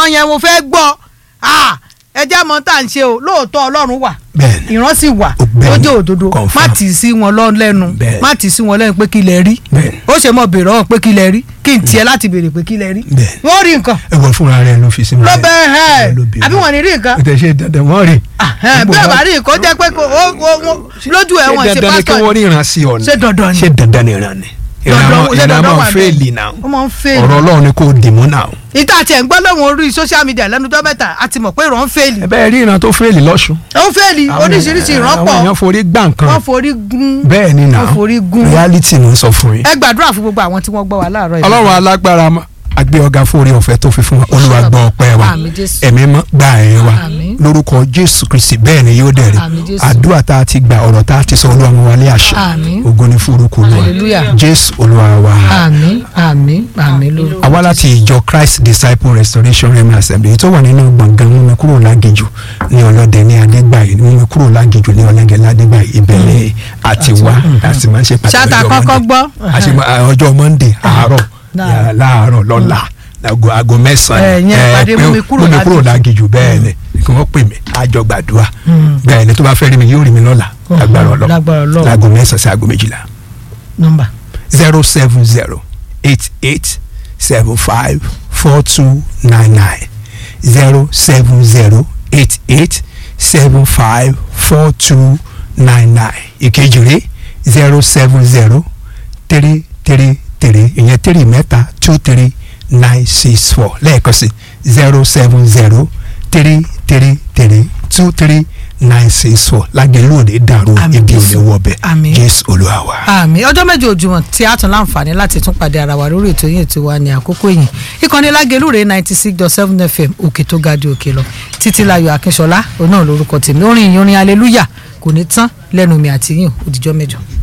ìran yẹn mo fẹ́ gbọ́ Ah, ẹ jẹ́ mọ́ tá à ń ṣe o lóòótọ́ ọlọ́run wà bẹ́ẹ̀ni ìran sì wà Bẹ́ẹ̀ni. ó jẹ́ òdodo Confirm. má tì í sí wọn lọ lẹ́nu Bẹ́ẹ̀ni. má tì í sí wọn lẹ́nu pé kí lẹ rí Bẹ́ẹ̀ni. ó ṣe mọ̀ bèrè ọ̀hún pé kí lẹ rí kí n tiẹ̀ láti bèrè pé kí lẹ rí Bẹ́ẹ̀ni. wọ́n rí nǹkan ẹ wọ fúnra rẹ ló fi sí mi. ló bẹ́ẹ̀ hẹ́ ló bí àbí wọn. wọ́n ní rí nǹkan kò tẹ̀ ṣe dandan wọ́n rí. Ahẹ́n, bí ọ̀bá rí nǹkan ó jẹ́ pé kò- ó- ó- ó- lójú ẹ̀ wọ́n ṣe ṣe dandan ni kí wọ́n pásítọ̀ ríran sí ọ ni. Ṣé dandan ni? ṣé dandan ni ìran ni. Dandan- ìran ṣé dandan máa wà ń bẹ́ẹ̀? fẹ́ẹ̀lì náà. ó máa ń fèèlì ọ̀rọ̀ ọlọ́run ni kò dìmú náà. ìta àti ẹ̀ ń gbọ́ lóhùn orí social media lẹ́nu tó mẹ́ta a ti mọ̀ pé ìran ń fèèlì ẹ bẹ́ẹ̀ rí ìran tó fẹ́ẹ̀lì lọ́sùn. ó ń fèèlì oríṣiríṣi ìran àwọn pọ̀ èèyàn forí gbà nǹkan. wọ́n forí gún bẹ́ẹ̀ ni náà wọ́n forí gún reality mo ń sọ fún yín. ẹ gbàdúrà fún gbogbo àwọn tí wọ́n gbọ́ wa láàárọ̀ yìí. ọlọ́run alágbára ma- agbé ọ̀gá fún orí ọ̀fẹ́ tó fi fún wa olúwa gbọ́ ọpẹ́ wa Àmín Jésù. ẹ̀mí mọ́ gba ẹ̀yìn wa Àmín. lórúkọ jésù kristi bẹ́ẹ̀ ni yóò dẹ̀rẹ̀ Àmín Jésù. àdúrà tá a ti gbà ọ̀rọ̀ tá a ti sọ olúwa mú wa lé àṣẹ Àmín. ògo ni fún orúkọ olúwa Hallelujah. jésù olúwa wa. àmín àmín àmín lórúkọ àwa láti ìjọ christ disciple restoration rema assembly tó wà nínú gbọ̀ngàn mímú kúrò lágéjù ní ọlọ́dẹ ní adégbàyí mímú kúrò lágéjù ní ọlẹ́gẹ̀ ládégbàyí ìbẹ̀lẹ̀ àti wá àti máa ń ṣe pàtàkì Ṣáàtà ọjọ́ kọ́kọ́ Monday. gbọ́. àti máa- ọjọ́ monday àárọ̀ Láàárọ̀. yàrá láàárọ̀ lọ́la aago aago Ẹ, mẹ́sàn-án yẹn ẹ, pàdé pé mú mi kúrò mú mi kúrò lágéjù. lágéjù bẹ́ẹ̀ ni kí wọ́n pè mí àjọ gbàdúrà Mm. bẹ́ẹ̀ ni tó bá fẹ́ rí mi yóò rí mi lọ́la Mhm. lágbára ọlọ́ Lágbára Ọlọ́run. láago mẹ́sàn-án sí aago méjìlá nọ́mbà zero seven zero eight eight seven five four two nine nine zero seven zero eight eight seven five four two nine nine ìkejì rẹ̀ zero seven zero three three three ìyẹn three mẹ́ta two three nine six four lẹ́ẹ̀kan sí zero seven zero three three three two three nine six four lágbèlú òde dàrú Àmín ibi òde Jésù. wọbẹ̀ Àmín. jésù olúwa wa. àmì ọjọ́ méje òjúmọ́ tí a tún láǹfààní láti tún pàdé ara wa lórí ètò yìí ètò wa ní àkókò yìí ìkànnì lágẹ̀lú rẹ̀ ninety six dot seven fm òkè tó ga di òkè lọ títí láyọ̀ akínṣọlá òun náà lórúkọ tèmi orin ìyìn orin aleluya kò ní tán lẹ́nu mi àti yín òdìjọ́ mẹ́jọ.